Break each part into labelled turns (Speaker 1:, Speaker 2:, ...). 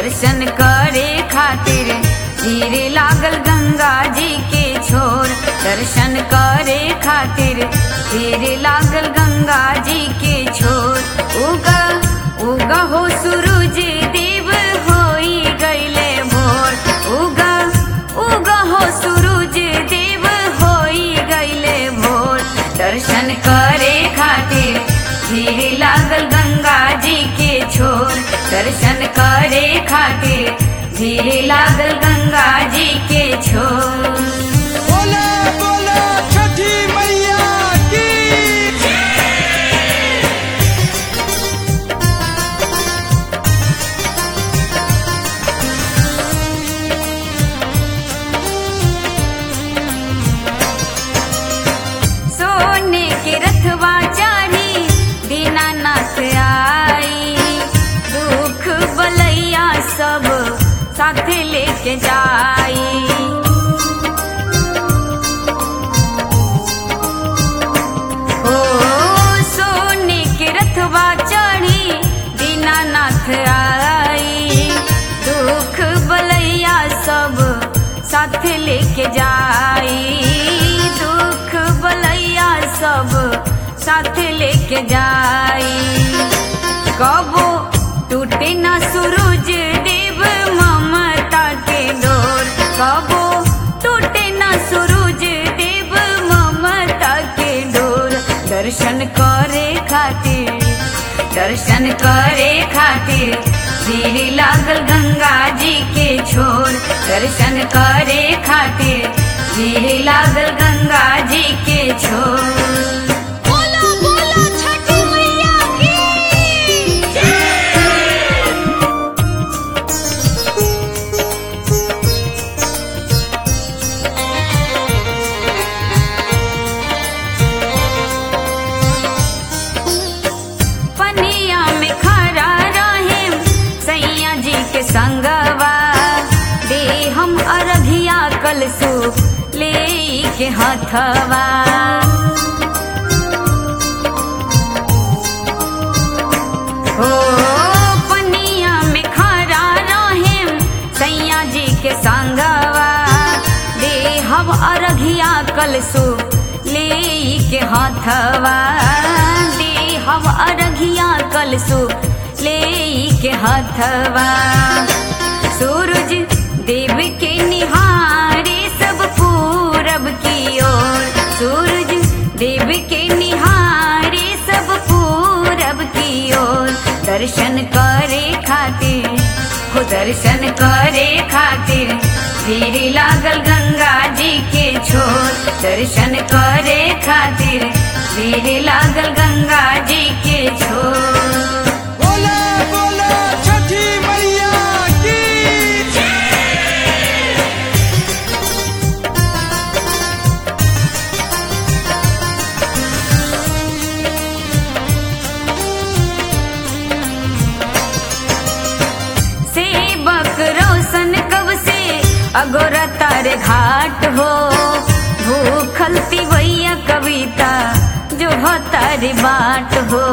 Speaker 1: दर्शन करे खातिर धीरे लागल गंगा जी के छोर दर्शन करे खातिर धीरे लागल गंगा जी के छोर उगा उगा हो सूरज देव होई गईले भोर उगा उगा हो सूरज देव होई गईले भोर दर्शन करे खातिर धीरे लागल गंगा जी के छोर दर्शन करे खातिर धीरे लागल गंगा जी के छोर
Speaker 2: बोला बोला छठी मैया की
Speaker 1: सोने के रथवा चढ़ी दीनानाथ आई दुख बलैया सब साथ लेके जाई ओ सोने के रथवा चढ़ी दीनानाथ आई दुख बलैया सब साथ लेके जाई दुख बलैया सब साथ लेके जाई कबो टूटे ना सूरज देव ममता के डोर कबो टूटे ना सूरज देव ममता के डोर दर्शन करे खातिर दर्शन करे खातिर धीरे लागल गंगा जी के छोर दर्शन करे खातिर धीरे लागल गंगा जी के छोर
Speaker 3: बोला बोला छठी मैया की
Speaker 1: पनिया में खड़ा रहे सैया जी के संगवा दे हम अरघिया कलसु ले के हथवा हो पनिया में खड़ा रहे सैया जी के संगवा दे हम अरघिया कलसु ले के हथवा दे हम अरघिया कलसु ले के हथवा सूरज देव के निहारे सब पूरब की ओर सूरज देव के निहारे सब पूरब की ओर दर्शन करे खातिर हो दर्शन करे खातिर धीरे लागल गंगा जी के छोर दर्शन करे खातिर धीरे लागल गंगा जी के छोर
Speaker 2: बोला बोला छठी मैया की
Speaker 1: सेवक रोशन कब से अगोरा तारे घाट हो भूखल तिवैया कविता जो हो तारी बाट हो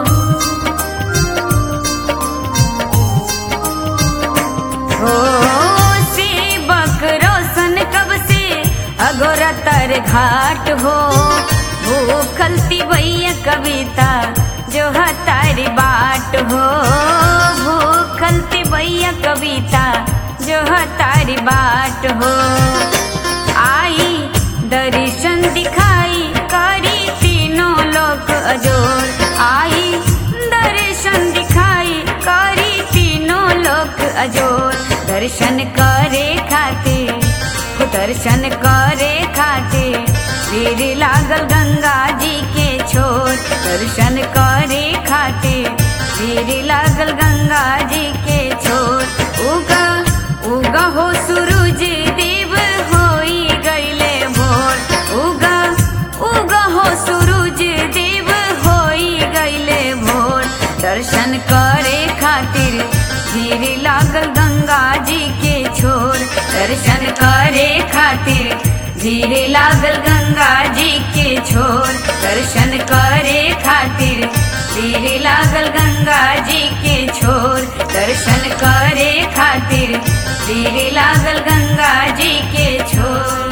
Speaker 1: हो सेवक रोशन कब से अगोरा तारे घाट हो भूखल तिवैया कविता जो है तारी बाट हो भूखल तिवैया कविता जो है तारी बाट हो आई दर्शन दिखाई करी तीनों लोक अजोर आई दर्शन दिखाई करी तीनों लोक अजोर दर्शन करे खातिर हो दर्शन करे खातिर वीर लागल गंगा जी के छोर दर्शन करे खातिर वीर लागल गंगा जी के छोर उगा उगा हो सूरज देव होई गईले भोर उगा उगा हो सूरज देव होई गईले भोर दर्शन करे खातिर धीरे लागल गंगा जी के छोर दर्शन करे खातिर धीरे लागल गंगा जी के छोर दर्शन करे खातिर धीरे लागल गंगा जी के छोर दर्शन करे खातिर तीर लागल गंगा जी के छोर